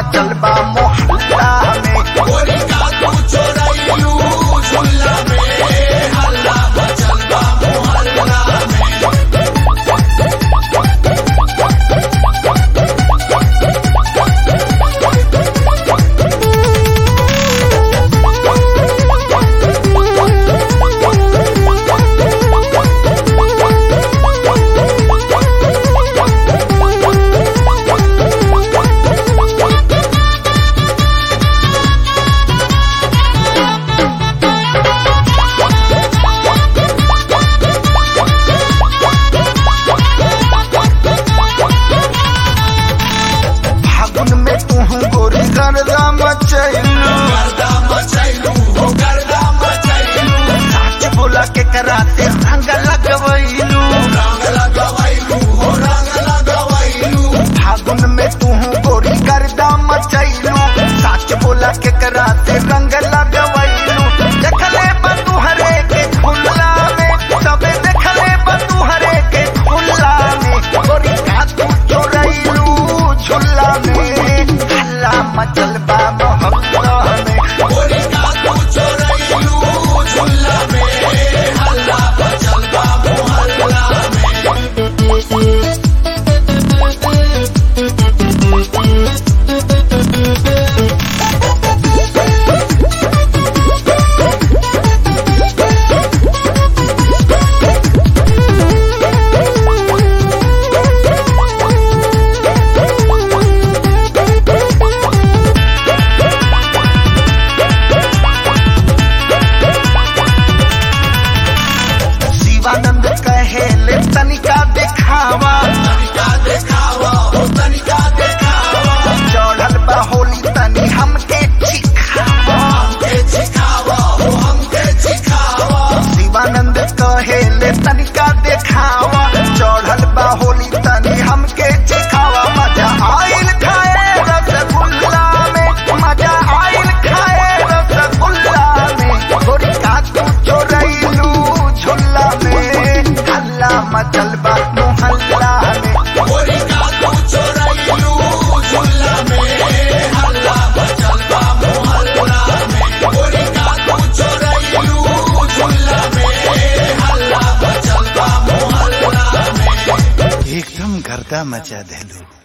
मचल बा मोहल्ला में गोरी का तू चोरैलू झुल्ला में हल्ला मचल बा मोहल्ला में फागुन में तू गोरी गर्दा मचैलू गर्दा मचैलू हो गर्दा मचैलू साच बोला के कराते रंग लगवैलू रंग लगवैलू हो रंग लगवैलू फागुन में तू गोरी गर्दा मचैलू साच बोला के कराते रंग लगवैलू देखले बतू हरे के खुल्ला में सबे देखले बतू हरे के खुल्ला में गोरी का तू चोरैलू झुल्ला में हल्ला मचल बा मोहल्ला में गोरी का तू चोरैलू झुल्ला में हल्ला मचल बा मोहल्ला में शिवानंद कहे ले तनिका दिखावा तनिका देखावा हो तनिका देखावा चढ़ल बा होली तनी हमके चिखावा हमके सिखावा हो हमके सिखावा शिवानंद कहे ले तनिका देखावा चढ़ल बा होली तनी हमके चिखावा मजा आइल खाए रसगुल्ला में मजा आइल खाए रसगुल्ला में गोरी का तू चोरैलू झुल्ला में हल्ला मचल बा मोहल्ला में गोरी का तू चोरैलू झुल्ला में हल्ला मचल बा मोहल्ला में गोरी का तू चोरैलू झुल्ला में हल्ला मचल बा मोहल्ला में एकदम गर्दा मचा देलू